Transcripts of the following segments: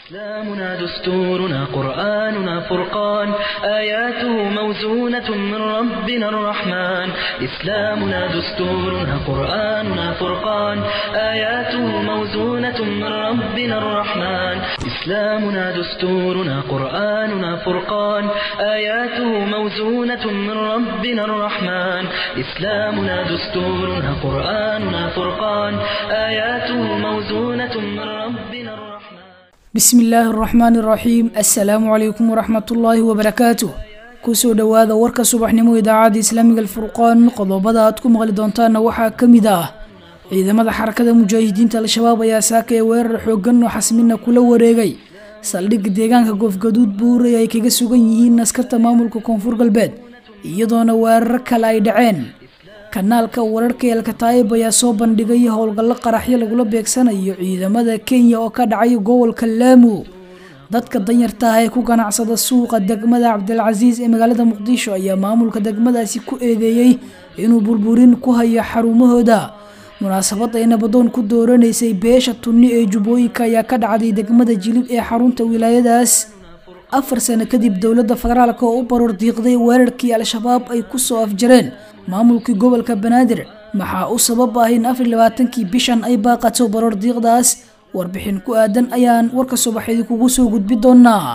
إسلامنا دستورنا قرآننا فرقان آياته موزونة من ربنا الرحمن إسلامنا دستورنا قرآننا فرقان آياته موزونة من ربنا الرحمن إسلامنا دستورنا قرآننا فرقان آياته موزونة من ربنا الرحمن إسلامنا دستورنا قرآننا فرقان آياته موزونة من ربنا الرحمن bismi illaahi araxmaani iraxiim assalaamu calaykum waraxmatullaahi wabarakaatuh kusoo dhowaada warka subaxnimo idaacadda islaamiga alfurqaan qodobada aad ku maqli doontaana waxaa ka mid ah ciidamada xarakada mujaahidiinta al-shabaab ayaa saaka ee weerar xooggan oo xasmina kula wareegay saldhigga deegaanka goofgaduud buuray ay kaga sugan yihiin askarta maamulka koonfur galbeed iyadoona weeraro kale ay dhaceen kanaalka wararka elkataayib ayaa soo bandhigay howlgallo qaraxyo lagula beegsanayo ciidamada kenya oo ka dhacay gobolka laamu dadka danyarta ah ee ku ganacsada suuqa degmada cabdilcasiis ee magaalada muqdisho ayaa maamulka degmadaasi ku eedeeyey inuu burburin ku hayo xarumahooda munaasabad ay nabadoon ku dooranaysay beesha tunni ee jubbooyinka ayaa ka dhacday degmada jilib ee xarunta wilaayadaas afar sano kadib dowladda federaalk oo u baroor diiqday weerarkii al-shabaab ay kusoo afjareen maamulkii gobolka banaadir maxaa u sabab ah in afar labaatankii bishan ay baaqato baroor diiqdaas warbixin ku aadan ayaan warka subaxeedi kugu soo gudbi doonaa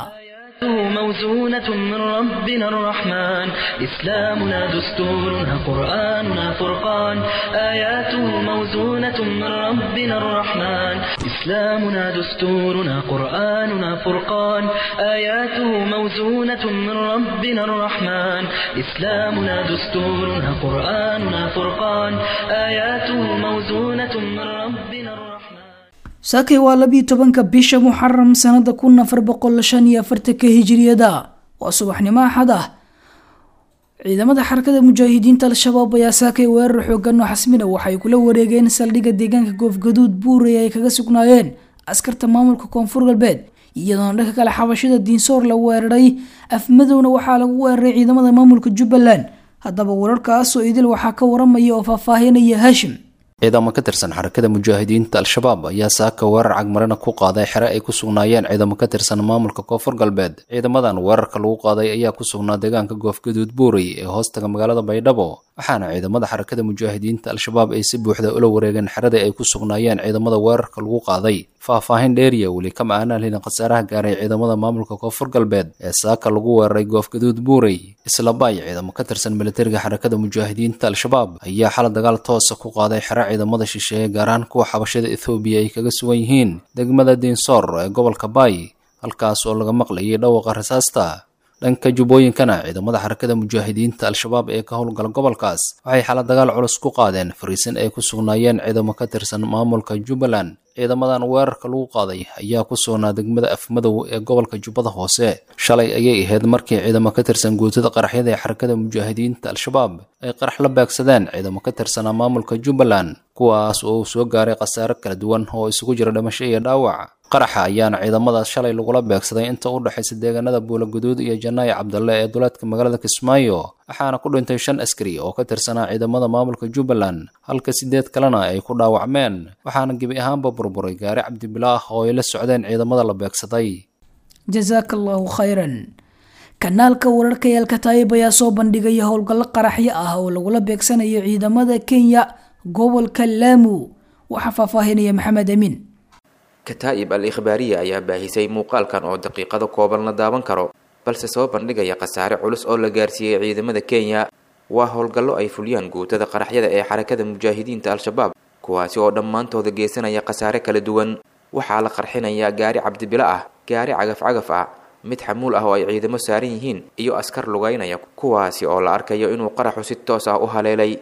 موزونة من ربنا الرحمن إسلامنا دستورنا قرآننا فرقان آياته موزونة من ربنا الرحمن إسلامنا دستورنا قرآننا فرقان آياته موزونة من ربنا الرحمن إسلامنا دستورنا قرآننا فرقان آياته موزونة من ربنا الرحمن saakay waa labiiyo tobanka bisha muxaram sanada kun afar boqol shan iyo afartanka hijiriyada waa subaxnimo axad ah ciidamada xarakada mujaahidiinta al-shabaab ayaa saakay weerar xoogan oo xasmina waxay kula wareegeen saldhigga deegaanka goofgaduud buuray ay kaga sugnaayeen askarta maamulka koonfur galbeed iyadoona dhanka kale xabashada diinsoor la weeraray afmadowna waxaa lagu weeraray ciidamada maamulka jubbaland haddaba wararkaasoo idil waxaa ka waramaya oo faahfaahinaya haashim ciidamo ka tirsan xarakada mujaahidiinta al-shabaab ayaa saaka weerar cagmarina ku qaaday xere ay ku sugnaayeen ciidamo ka tirsan maamulka koonfur galbeed ciidamadan weerarka lagu qaaday ayaa ku sugnaa deegaanka goofgaduud buurey ee hoostaga magaalada baydhabo waxaana ciidamada xarakada mujaahidiinta al-shabaab ay si buuxda ula wareegeen xeradii ay ku sugnaayeen ciidamada weerarka lagu qaaday faahfaahin dheeriya weli kama aanaan helin khasaaraha gaaray ciidamada maamulka koonfur galbeed ee saaka lagu weeraray goofgaduud buurey islabaay ciidamo ka tirsan militariga xarakada mujaahidiinta al-shabaab ayaa xala dagaal toosa ku qaaday xere ciidamada shisheeye gaar ahaan kuwa xabashada ethoobiya ay kaga sugan yihiin degmada diinsoor ee gobolka baay halkaas oo laga maqlayay dhawaqa rasaasta dhanka jubbooyinkana ciidamada xarakada mujaahidiinta al-shabaab ee ka howlgala gobolkaas waxay xala dagaal culus ku qaadeen fariisin ay ku sugnaayeen ciidamo ka tirsan maamulka jubbaland ciidamadan weerarka lagu qaaday ayaa ku sugnaa degmada afmadow ee gobolka jubbada hoose shalay ayay ahayd markii ciidamo ka tirsan guutada qaraxyada ee xarakada mujaahidiinta al-shabaab ay qarax la beegsadeen ciidamo ka tirsanaa maamulka jubbaland kuwaas oo uu soo gaaray khasaare kala duwan oo isugu jira dhimasho iyo dhaawac qaraxa ayaana ciidamadaas shalay lagula beegsaday inta u dhexaysa deegaanada buulaguduud iyo janaayo cabdalle ee duleedka magaalada kismaayo waxaana ku dhintay shan askari oo ka tirsanaa ciidamada maamulka jubbaland halka sideed kalena ay ku dhaawacmeen waxaana gebi ahaanba burburay gaari cabdibilaah oo ay la socdeen ciidamada la beegsaday jasaaka allahu khayran kanaalka wararka ee alkataayib ayaa soo bandhigay howlgallo qaraxyo ah oo lagula beegsanayo ciidamada kenya gobolka laamu waxaa faahfaahinaya maxamed amiin kataa'ib al ikhbaariya ayaa baahisay muuqaalkan oo daqiiqado kooban la daawan karo balse soo bandhigaya khasaare culus oo la gaarsiiyey ciidamada kenya waa howlgallo ay fuliyaan guutada qaraxyada ee xarakada mujaahidiinta al-shabaab kuwaasi oo dhammaantooda geysanaya khasaare kala duwan waxaa la qarxinayaa gaari cabdibilo ah gaari cagaf-cagaf ah mid xamuul ah oo ay ciidamo saaran yihiin iyo askar lugaynaya kuwaasi oo la arkayo inuu qaraxu si toos ah u haleelay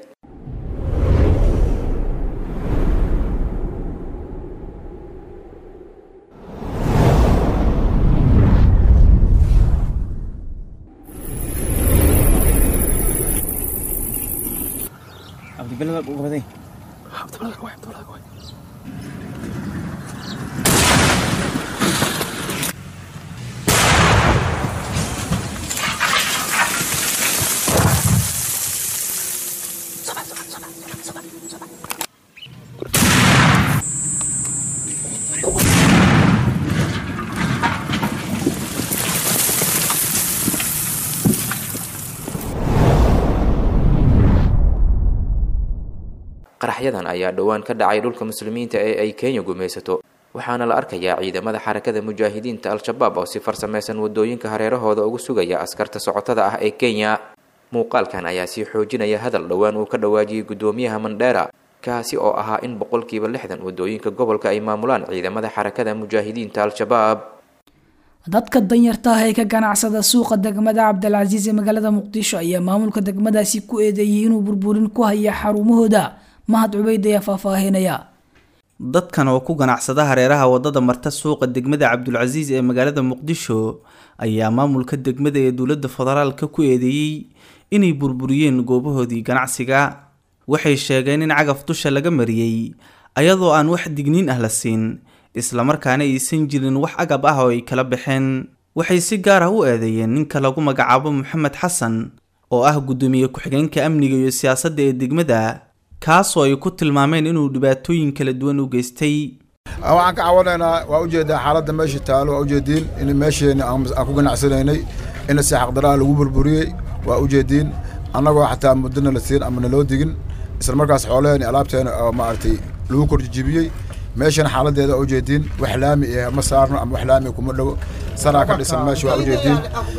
qaraxyadan ayaa dhowaan ka dhacay dhulka muslimiinta ee ay kenya gumaysato waxaana la arkayaa ciidamada xarakada mujaahidiinta al-shabaab oo si farsamaysan wadooyinka hareerahooda ugu sugaya askarta socotada ah ee kenya muuqaalkan ayaa sii xoojinaya hadal dhowaan uu ka dhawaajiyey guddoomiyaha mandheera kaasi oo ahaa in boqolkiiba lixdan wadooyinka gobolka ay maamulaan ciidamada xarakada mujaahidiinta al-shabaab dadka danyarta ah ee ka ganacsada suuqa degmada cabdilcasiis ee magaalada muqdisho ayaa maamulka degmadaasi ku eedeeyey inuu burburin ku haya xarumahooda mahad cubeyd ayaa faahfaahinaya dadkan oo ku ganacsada hareeraha wadada marta suuqa degmada cabdulcasiis ee magaalada muqdisho ayaa maamulka degmada ee dowladda federaalka ku eedeeyey inay burburiyeen goobahoodii ganacsiga waxay sheegeen in cagaf dusha laga mariyey ayadoo aan wax digniin ah la siin islamarkaana aysan jirin wax agab ah oo ay kala baxeen waxay si gaar ah u eedeeyeen ninka lagu magacaabo maxamed xasan oo ah guddoomiye ku-xigeenka amniga iyo siyaasadda ee degmada kaasoo ay ku tilmaameen inuu dhibaatooyin kala duwan u geystay waxaan ka cawanaynaa waa ujeedaa xaaladda meesha taalo waa ujeediin in meesheena aan ku ganacsanaynay in si xaqdaraa lagu burburiyey waa ujeediin annagoo xataa muddana la siin ama naloo digin isla markaas xoolaheeni alaabteena oo maaragtay lagu korjijibiyey meeshana xaaladeeda waa ujeediin wax laami eh ma saarno ama wax laami kuma dhowo saraa ka dhisan meesha waa ujeediin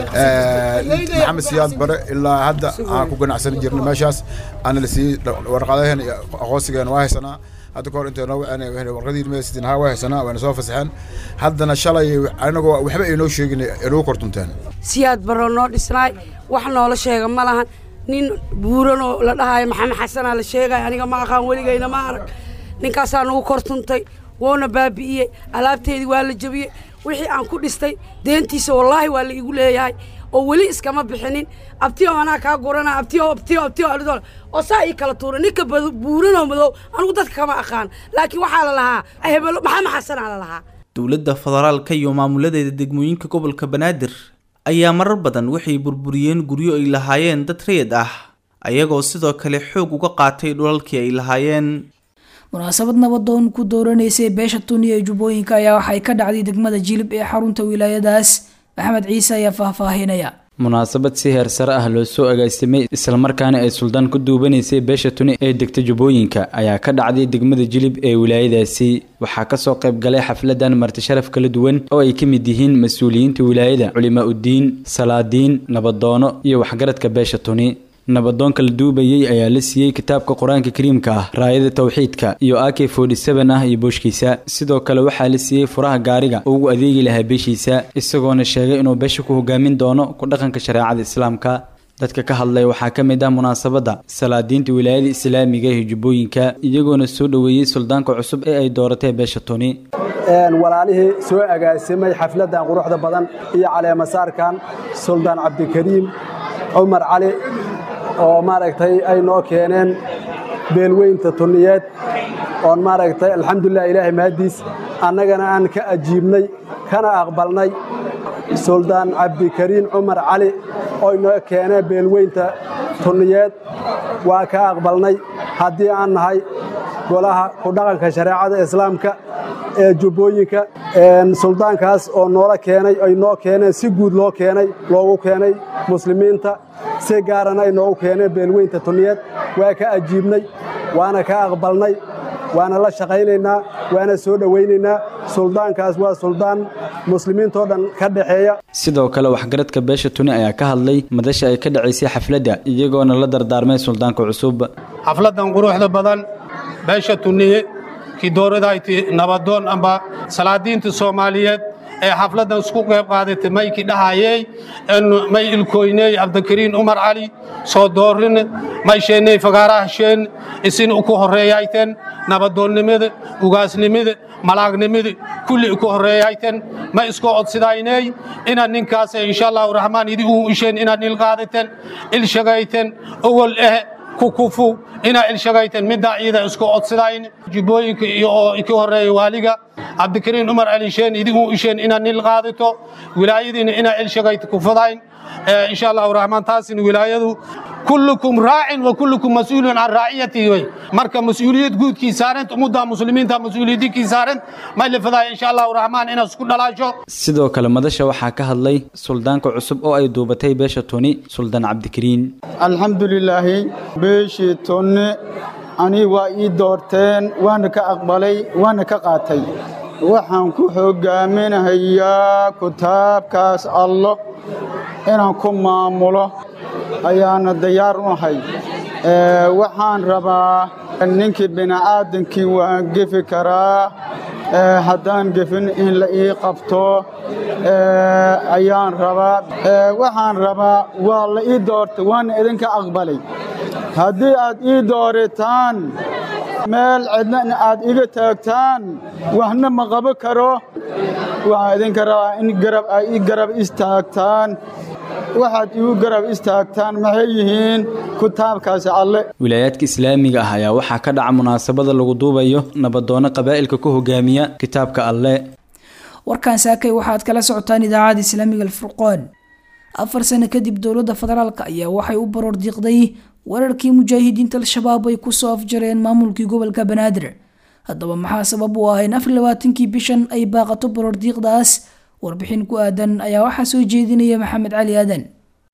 maxamed siyaad bare ilaa hadda aan ku ganacsan jirna meeshaas ana la siiyey warqadaheen iyo aqoonsigeena waa haysanaa hadda kahor intay noo waceen warqadii university ha waa haysanaa wayna soo fasaxeen haddana shalay anagoo waxba aynoo sheegin nagu kortunteen siyaad baroo noo dhisnaay wax noola sheega ma lahan nin buuranoo la dhahaayo maxamed xasanaa la sheegaya aniga ma aqaan weligayna ma arag ninkaasaa nagu kortuntay woona baabi'iyey alaabteedii waa la jebiyey wixii aan ku dhistay deentiisa wallaahi waa la igu leeyahay oo weli iskama bixinin abtiyo anaa kaa gurana abtiyo abtiyo abtiyo adhidoo oo saa ii kala tuura ninka buuranoo madow anigu dadka kama aqaan laakiin waxaa la lahaa hebelo maxamed xasanaa la lahaa dowladda federaalka iyo maamuladeeda degmooyinka gobolka banaadir ayaa marar badan waxay burburiyeen guryo ay lahaayeen dad rayid ah ayagoo sidoo kale xoog uga qaatay dhulalkii ay lahaayeen munaasabad nabadoon ku dooranaysay beesha tuniya ee jubbooyinka ayaa waxay ka dhacday degmada jilib ee xarunta wilaayadaas maxamed ciise ayaa faahfaahinaya munaasabad si heer sare ah loo soo agaasimay islamarkaana ay suldaan ku duubanaysay beesha tuni ee degta jubbooyinka ayaa ka dhacday degmada jilib ee wilaayadaasi waxaa kasoo qayb galay xafladan marti sharaf kala duwan oo ay ka mid yihiin mas-uuliyiinta wilaayada culimaa uddiin salaadiin nabadoono iyo waxgaradka beesha tuni nabadoonka la duubayey ayaa la siiyey kitaabka qur-aanka kariimka ah raayada tawxiidka iyo ak ah iyo booshkiisa sidoo kale waxaa la siiyey furaha gaariga oo ugu adeegi lahaa beeshiisa isagoona sheegay inuu beesha ku hogaamin doono ku dhaqanka shareecada islaamka dadka ka hadlay waxaa ka mid ah munaasabadda salaadiinta wilaayada islaamiga ee jubbooyinka iyagoona soo dhoweeyey suldaanka cusub ee ay dooratay beesha tuni walaalihii soo agaasimay xafladan quruxda badan iyo caleemasaarkan suldaan cabdikariim cumar cali oo maaragtay ay noo keeneen beelweynta tuniyeed oon maaragtay alxamdulilah ilaahay mahaddiis annagana aan ka ajiibnay kana aqbalnay suldaan cabdikariin cumar cali oo inoo keeneen beelweynta tuniyeed waa ka aqbalnay haddii aan nahay golaha ku dhaqanka shareecada islaamka ee jubbooyinka suldaankaas oo noola keenay ay noo keeneen si guud loo keenay loogu keenay muslimiinta si gaarana ay noogu keeneen beelweynta tuniyeed waa ka ajiibnay waana ka aqbalnay waana la shaqaynaynaa waana soo dhowaynaynaa suldaankaas waa suldaan muslimiintoo dhan ka dhexeeya sidoo kale waxgaradka beesha tuni ayaa ka hadlay madasha ay ka dhacaysay xafladda iyagoona la dardaarmay suldaanka cusub xafladdan quruxda badan beesha tuniye kidooradayti nabadoon amba salaadiinta soomaaliyeed ee xafladdan isku qayb qaadatay maykii dhahayey may ilkoyney cabdikariin umar cali soo doorin may sheenney fagaarahasheen isin uku horreeyayten nabadoonnimada ugaasnimada malaagnimada kulli uku horreeyayten ma isku odsidayney inaad ninkaas insha allahu raxmaan idi uu isheen inaad il qaadaten il shagayten ogol eh kukufu inaa ilshagayten middaa ciida isku odsidayn jubbooyinka iyo oo ka horreeya waaliga cabdikariin umar alisheen idigu isheen inaad nil qaadato wilaayadiina inaa ilshagayta kufadayn insha allahu raxmaan taasina wilaayadu kullukum raacin wa kullukum mas-uulun can raaciyatihi wey marka mas-uuliyad guudkii saarant ummadda muslimiinta mas-uuliyadikii saarant may lafadaaya insha allahu raxmaan inaad isku dhalaasho sidoo kale madasha waxaa ka hadlay suldaanka cusub oo ay duubatay beesha tuni suldaan cabdikariin alxamdulilaahi beeshii tonne anii waa ii doorteen waana ka aqbalay waana ka qaatay waxaan ku hoggaaminahayaa kitaabkaas allo inaan ku maamulo ayaana diyaar u ahay waxaan rabaa ninkii bini'aadankii waan gefi karaa haddaan gefin in la ii qabto ayaan rabaa waxaan rabaa waa la ii doortay waana idinka aqbalay haddii aad ii dooritaan meel cidna aad iga taagtaan waxna ma qabo karo waxaan idinka rabaa in garab ay ii garab istaagtaan waxaad igu garab istaagtaan maxay yihiin kitaabkaasi alle wilaayaadka islaamiga ah ayaa waxaa ka dhaca munaasabada lagu duubayo nabadoono qabaa'ilka ku hogaamiya kitaabka alle warkan saakay waxaad kala socotaan idaacada islaamiga alfurqaan afar sano kadib dowladda federaalk ayaa waxay u baroor diiqday weerarkii mujaahidiinta al-shabaab ay kusoo afjareen maamulkii gobolka banaadir haddaba maxaa sabab u ah in afar labaatankii bishan ay baaqato baroor diiqdaas warbixin ku aadan ayaa waxaa soo jeedinaya maxamed cali aadan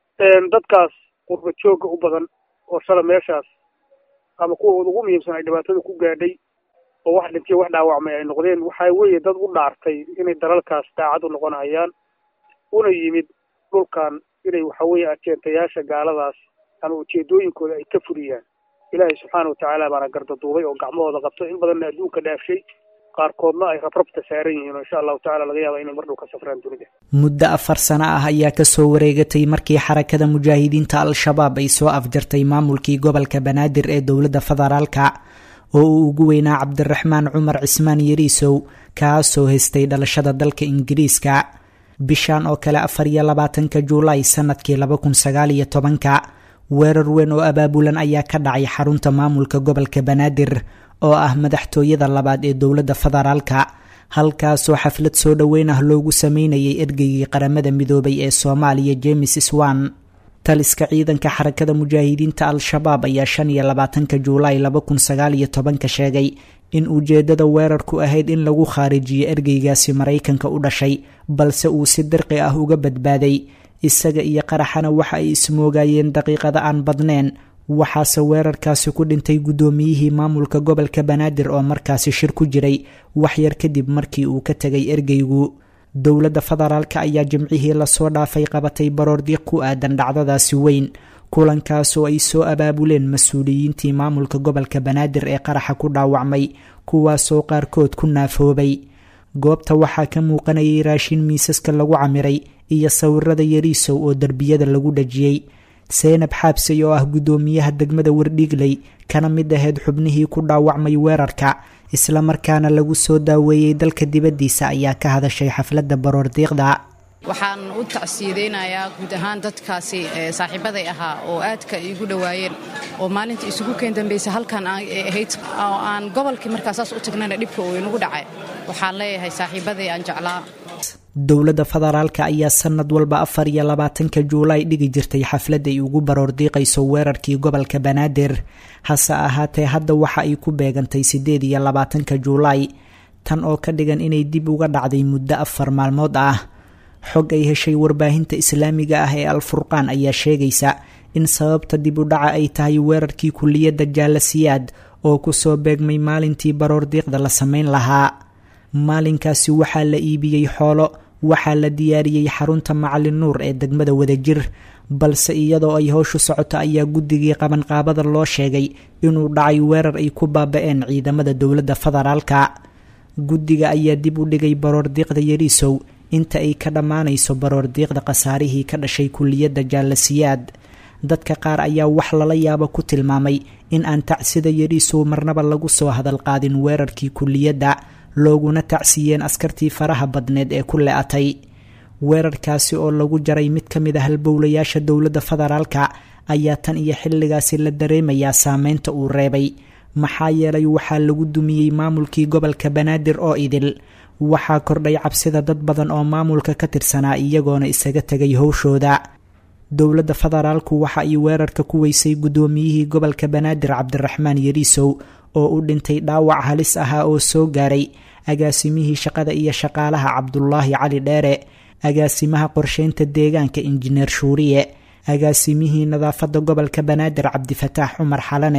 dadkaas qurba joogga u badan oo shala meeshaas ama kuwooda ugu muhiimsan ay dhibaatada ku gaadhay oo wax dhintay wax dhaawacmay ay noqdeen waxaa weeye dad u dhaartay inay dalalkaas daacad u noqonayaan una yimid dhulkan inay waxa weeye ajeentayaasha gaaladaas ama ujeedooyinkooda ay ka fuliyaan ilaahay subxaana watacaala baana gardaduubay oo gacmahooda qabto in badanna adduunka dhaafshay qaarkoodna ay rabrabta saaran yihiin oo insha allahu tacala laga yaaba inay mar dhow ka safraan dunida muddo afar sano ah ayaa kasoo wareegatay markii xarakada mujaahidiinta al-shabaab ay soo afjartay maamulkii gobolka banaadir ee dowladda federaalka oo uu ugu weynaa cabdiraxmaan cumar cismaan yariisow kaasoo haystay dhalashada dalka ingiriiska bishan oo kale afar iyo labaatanka juulaay sanadkii laba kun sagaal iyo tobanka weerar weyn oo abaabulan ayaa ka dhacay xarunta maamulka gobolka banaadir oo ah madaxtooyada labaad ee dowladda federaalka halkaasoo xaflad soo dhoweyn ah loogu sameynayay ergeygii qaramada midoobay ee soomaaliya james swan taliska ciidanka xarakada mujaahidiinta al-shabaab ayaa shan iyo labaatanka juulaay laba kun sagaal iyo tobanka sheegay in ujeedada weerarku ahayd in lagu khaarijiyo ergeygaasi maraykanka u dhashay balse uu si dirqi ah uga badbaaday isaga iyo qaraxana waxa ay ismoogayeen daqiiqada aan badneen waxaase weerarkaasi ku dhintay guddoomiyihii maamulka gobolka banaadir oo markaasi shir ku jiray waxyar kadib markii uu ka tegay ergeygu dowladda federaalka ayaa jimcihii lasoo dhaafay qabatay baroordiiq ku aadan dhacdadaasi weyn kulankaasoo ay soo abaabuleen mas-uuliyiintii maamulka gobolka banaadir ee qaraxa ku dhaawacmay kuwaasoo qaarkood ku naafoobay goobta waxaa ka muuqanayay raashin miisaska lagu camiray iyo sawirada yariisow oo derbiyada lagu dhajiyey seenab xaabsay oo ah guddoomiyaha degmada wardhiigley kana mid ahayd xubnihii ku dhaawacmay weerarka islamarkaana lagu soo daaweeyey dalka dibaddiisa ayaa ka hadashay xafladda baroordiiqda waxaan u tacsiyadaynayaa guud ahaan dadkaasi saaxiibaday ahaa oo aadka iigu dhowaayeen oo maalinta isugu keen dambaysa halkan ahayd oo aan gobolkii markaasaas u tagnayna dhibka uu inagu dhacay waxaan leeyahay saaxiibaday aan jeclaa dowladda federaalka ayaa sanad walba afar iyo labaatanka juulaay dhigi jirtay xaflad ay ugu baroordiiqayso weerarkii gobolka banaadir hase ahaatee hadda waxa ay ku beegantay siddeed iyo labaatanka juulaay tan oo ka dhigan inay dib uga dhacday muddo afar maalmood ah xog ay heshay warbaahinta islaamiga ah ee al-furqaan ayaa sheegaysa in sababta dib u dhaca ay tahay weerarkii kuliyadda jaalasiyaad oo kusoo beegmay maalintii baroordiiqda la sameyn lahaa maalinkaasi waxaa la iibiyey xoolo waxaa la diyaariyey xarunta macalin nuur ee degmada wadajir balse iyadoo ay howshu socoto ayaa guddigii qabanqaabada loo sheegay inuu dhacay weerar ay ku baaba-een ciidamada dowladda federaalka guddiga ayaa dib u dhigay baroordiiqda yariisow inta ay ka dhammaanayso baroordiiqda khasaarihii ka dhashay kuliyadda jaalasiyaad dadka qaar ayaa wax lala yaabo ku tilmaamay in aan tacsida yariisow marnaba lagu soo hadalqaadin weerarkii kuliyadda looguna tacsiyeen askartii faraha badneed ee ku le-atay weerarkaasi oo lagu jaray mid ka mid a halbowlayaasha dowladda federaalka ayaa tan iyo xilligaasi la dareemayaa saameynta uu reebay maxaa yeelay waxaa lagu dumiyey maamulkii gobolka banaadir oo idil waxaa kordhay cabsida dad badan oo maamulka ka tirsanaa iyagoona isaga tegay howshooda dowladda federaalku waxa ay weerarka ku weysay guddoomiyihii gobolka banaadir cabdiraxmaan yariisow oo u dhintay dhaawac halis ahaa oo soo gaaray agaasimihii shaqada iyo shaqaalaha cabdulaahi cali dheere agaasimaha qorsheynta deegaanka injineer shuuriye agaasimihii nadaafadda gobolka banaadir cabdifataax cumar xalane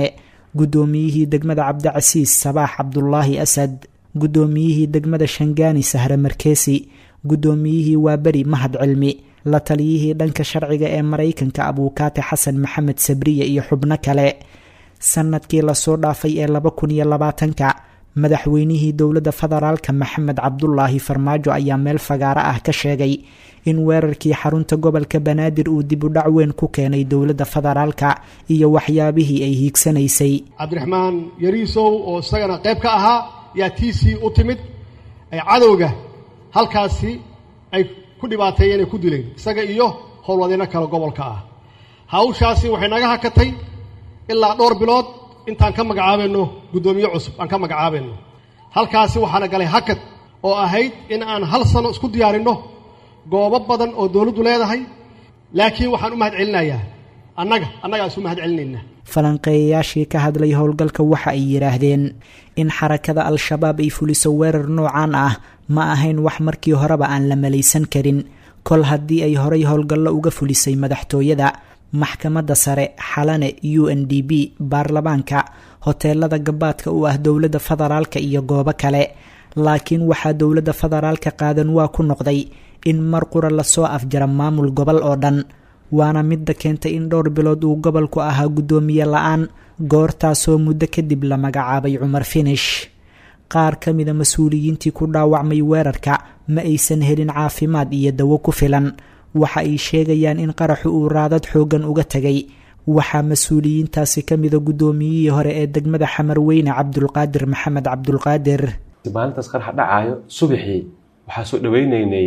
guddoomiyihii degmada cabdicasiis sabaax cabdulaahi asad guddoomiyihii degmada shangaani sahre markeesi guddoomiyihii waaberi mahad cilmi la taliyihii dhanka sharciga ee maraykanka abuukaate xasan maxamed sabriye iyo xubno kale sanadkii lasoo dhaafay ee laba kun iyo labaatanka madaxweynihii dowladda federaalka maxamed cabdulaahi farmaajo ayaa meel fagaaro ah ka sheegay in weerarkii xarunta gobolka banaadir uu dib u dhac weyn ku keenay dowladda federaalka iyo waxyaabihii ay hiigsanaysay cabdiraxmaan yariisow oo isagana qayb ka ahaa yaa tiisii u timid ay cadowga halkaasi ay ku dhibaateeyeen ay ku dileen isaga iyo howlwadeyno kale gobolka ah hawshaasi waxay naga hakatay ilaa dhowr bilood intaan ka magacaabayno guddoomiye cusub aan ka magacaabayno halkaasi waxaana galay hakad oo ahayd in aan hal sano isku diyaarinno goobo badan oo dowladdu leedahay laakiin waxaan u mahad celinayaa annaga annagaa isu mahad celinaynaa falanqeeyayaashii ka hadlay howlgalka waxa ay yidhaahdeen in xarakada al-shabaab ay fuliso weerar noocan ah ma ahayn wax markii horeba aan la malaysan karin kol haddii ay horay howlgallo uga fulisay madaxtooyada maxkamadda sare xalane u n d b baarlamaanka hoteelada gabaadka u ah dowladda federaalka iyo goobo kale laakiin waxaa dowladda federaalka qaadan waa ku noqday in mar qura lasoo afjara maamul gobol oo dhan waana midda keentay in dhowr bilood uu gobolku ahaa guddoomiye la-aan goortaasoo muddo kadib la magacaabay cumar finish qaar ka mida mas-uuliyiintii ku dhaawacmay weerarka ma aysan helin caafimaad iyo dawo ku filan waxa ay sheegayaan in qaraxu uu raadad xooggan uga tegay waxaa mas-uuliyiintaasi ka mida guddoomiyihii hore ee degmada xamarweyne cabdulqaadir maxamed cabdulqaadir maalintaas qaraxa dhacaayo subaxii waxaa soo dhaweyneynay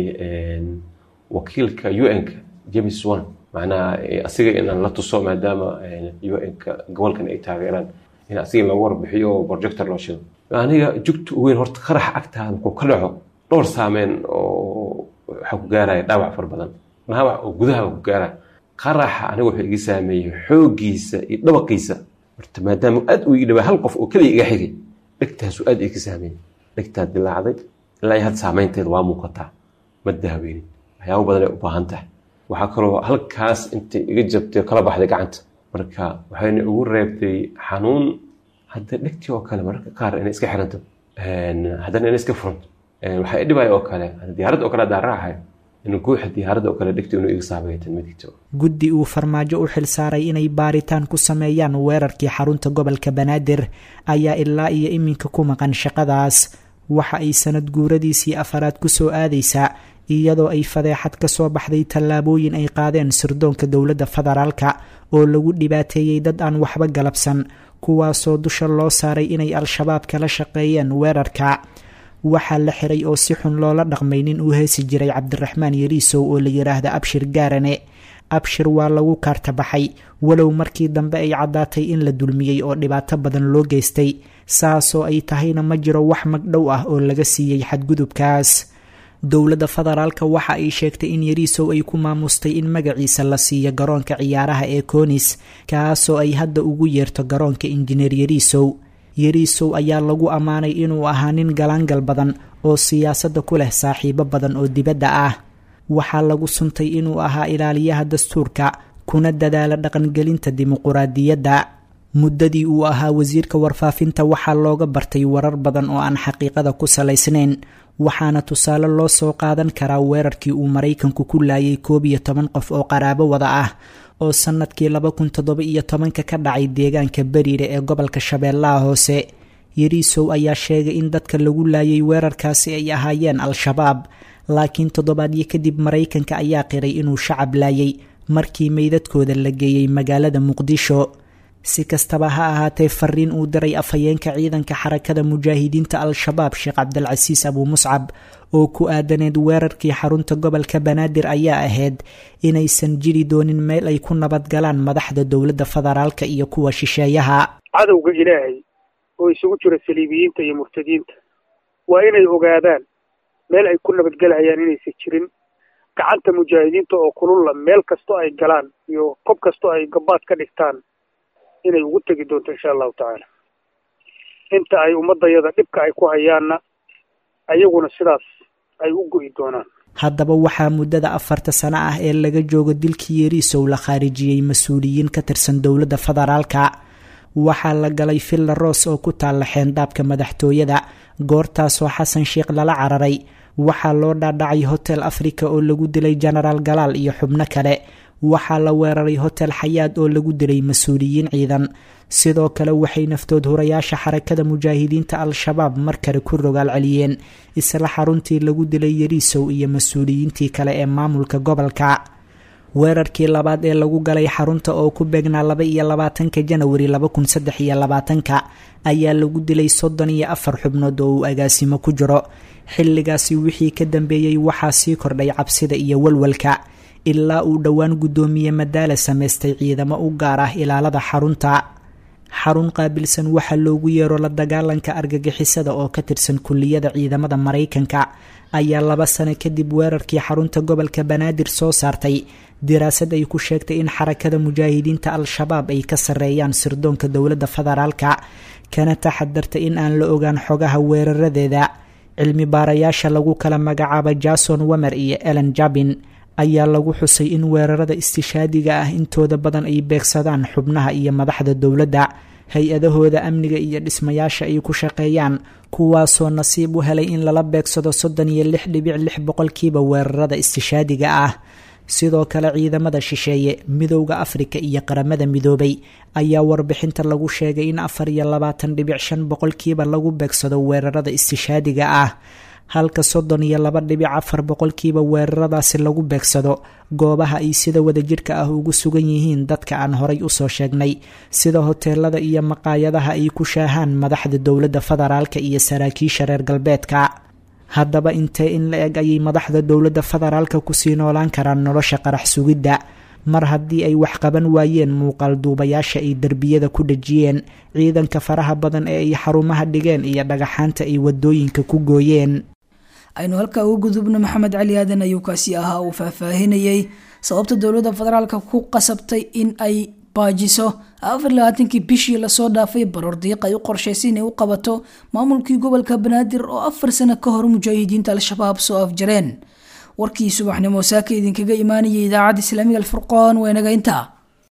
wakiilka u n-ka james one macnaha asiga inaan la tuso maadaama u n-ka gobolkan ay taageeraan in asiga in lagu warbixiyo oo projector loo shido aniga jugta weyn horta qaraxa agtaada markuu ka dhaco dhowr saameyn oo waxaa ku gaaraya dhaawac far badan dhaawac oo gudaha ku gaara qaraxa aniga wuxuu iga saameeyey xooggiisa iyo dhabaqiisa horta maadaama aad uu ii dhawaa hal qof oo keliya iga xigay dhegtaasuu aad iga saameeyey dhegtaa dilaacday ilaa iyo had saameynteeda waa muuqataa ma daaweynin waxyaabo badan ay u baahan tahay waxaa kaloo halkaas intay iga jabtay kala baxday gacanta marka waxayna ugu reebtay xanuun hadda dhegtii oo kale mararka qaar inay iska xiranto haddana inay iska furanto waxaa i dhibaya oo kale diyaaradda oo kale haddaan raacayo in guuxa diyaaradda oo kale dhegtii inuu iga saameeyatan midigto guddi uu farmaajo u xilsaaray inay baaritaan ku sameeyaan weerarkii xarunta gobolka banaadir ayaa ilaa iyo iminka ku maqan shaqadaas waxa ay sanad guuradiisii afaraad ku soo aadaysaa iyadoo ay fadeexad ka soo baxday tallaabooyin ay qaadeen sirdoonka dowladda federaalka oo lagu dhibaateeyey dad aan waxba galabsan kuwaasoo dusha loo saaray inay al-shabaab kala shaqeeyeen weerarka waxaa la xiray oo si xun loola dhaqmay nin uu heesi jiray cabdiraxmaan yariisow oo la yidhaahda abshir gaarane abshir waa lagu kaartabaxay walow markii dambe ay caddaatay in la dulmiyey oo dhibaato badan loo geystay saasoo ay tahayna ma jiro wax magdhow ah oo laga siiyey xadgudubkaas dowladda federaalka waxa ay sheegtay in yariisow ay ku maamustay in magaciisa la siiyo garoonka ciyaaraha ee koonis kaasoo ay hadda ugu yeerto garoonka injineer yariisow yariisow ayaa lagu ammaanay inuu ahaa nin galaangal badan oo siyaasadda ku leh saaxiibo badan oo dibadda ah waxaa lagu suntay inuu ahaa ilaaliyaha dastuurka kuna dadaala dhaqangelinta dimuquraadiyadda muddadii uu ahaa wasiirka warfaafinta waxaa looga bartay warar badan oo aan xaqiiqada ku salaysnayn waxaana tusaale loo soo qaadan karaa weerarkii uu maraykanku ku laayay koob iyo toban qof oo qaraabo wada ah oo sannadkii laba kun toddoba iyo tobanka ka dhacay deegaanka beriire ee gobolka shabeellaha hoose yariisow ayaa sheegay in dadka lagu laayay weerarkaasi ay ahaayeen al-shabaab laakiin toddobaadyo kadib maraykanka ayaa qiray inuu shacab laayay markii meydadkooda la geeyey magaalada muqdisho si kastaba ha ahaatee fariin uu diray afhayeenka ciidanka xarakada mujaahidiinta al-shabaab sheekh cabdilcasiis abuu muscab oo ku aadaneed weerarkii xarunta gobolka banaadir ayaa ahayd inaysan jiri doonin meel ay ku nabadgalaan madaxda dowladda federaalka iyo kuwa shisheeyaha cadowga ilaahay oo isugu jira saliibiyiinta iyo murtadiinta waa inay ogaadaan meel ay ku nabadgelhayaan inaysan jirin gacanta mujaahidiinta oo kululla meel kastoo ay galaan iyo kob kastoo ay gabaad ka dhigtaan inay ugu tegi doonto insha allahu tacaala inta ay ummadayada dhibka ay ku hayaanna ayaguna sidaas ay u go'i doonaan haddaba waxaa muddada afarta sano ah ee laga joogo dilkii yariisow la khaarijiyey mas-uuliyiin ka tirsan dowladda federaalka waxaa la galay villa roos oo ku taalla xeendaabka madaxtooyada goortaasoo xasan sheikh lala cararay waxaa loo dhaadhacay hotel africa oo lagu dilay genaraal galaal iyo xubno kale waxaa la weeraray hotel xayaad oo lagu dilay mas-uuliyiin ciidan sidoo kale waxay naftood hurayaasha xarakada mujaahidiinta al-shabaab mar kale ku rogaal celiyeen isla xaruntii lagu dilay yariisow iyo mas-uuliyiintii kale ee maamulka gobolka weerarkii labaad ee lagu galay xarunta oo ku beegnaa laba iyo labaatanka janawari laba kun saddex iyo labaatanka ayaa lagu dilay soddon iyo afar xubnood oo uu agaasimo ku jiro xilligaasi wixii ka dambeeyey waxaa sii kordhay cabsida iyo walwalka ilaa uu dhowaan guddoomiye madaala samaystay ciidamo u gaar ah ilaalada xarunta xarun qaabilsan waxaa loogu yeero la dagaalanka argagixisada oo ka tirsan kulliyada ciidamada maraykanka ayaa laba sano kadib weerarkii xarunta gobolka banaadir soo saartay diraasad ay ku sheegtay in xarakada mujaahidiinta al-shabaab ay ka sarreeyaan sirdoonka dowladda federaalka kana taxadarta in aan la ogaan xogaha weeraradeeda cilmi baarayaasha lagu kala magacaaba jason wamer iyo ellen jabin ayaa lagu xusay in weerarada istishaadiga ah intooda badan ay beegsadaan xubnaha iyo madaxda dowladda hay-adahooda amniga iyo dhismayaasha ay ku shaqeeyaan kuwaasoo nasiib u helay in lala beegsado soddon iyo lix dhibic lix boqolkiiba weerarada istishaadiga ah sidoo kale ciidamada shisheeye midowda afrika iyo qaramada midoobay ayaa warbixinta lagu sheegay in afar iyo labaatan dhibic shan boqolkiiba lagu beegsado weerarada istishaadiga ah halka soddon iyo laba dhibic afar boqolkiiba weeraradaasi lagu beegsado goobaha ay sida wadajirka ah ugu sugan yihiin dadka aan horay usoo sheegnay sida hoteelada iyo maqaayadaha ay ku shaahaan madaxda dowladda federaalka iyo saraakiisha reer galbeedka haddaba intee in la eg ayay madaxda dowladda federaalka kusii noolaan karaan nolosha qarax sugidda mar haddii ay wax qaban waayeen muuqaal duubayaasha ay derbiyada ku dhejiyeen ciidanka faraha badan ee ay xarumaha dhigeen iyo dhagaxaanta ay wadooyinka ku gooyeen aynu halkaa uga gudubno maxamed cali aadan ayuu kaasi ahaa uu faahfaahinayay sababta dowladda federaalka ku qasabtay in ay baajiso afar labaatankii bishii lasoo dhaafay baroordiiq ay u qorshaysay inay u qabato maamulkii gobolka banaadir oo afar sano ka hor mujaahidiinta al-shabaab soo afjareen warkii subaxnimo saaka idinkaga imaanayay idaacadda islaamiga alfurqaan waa inaga intaa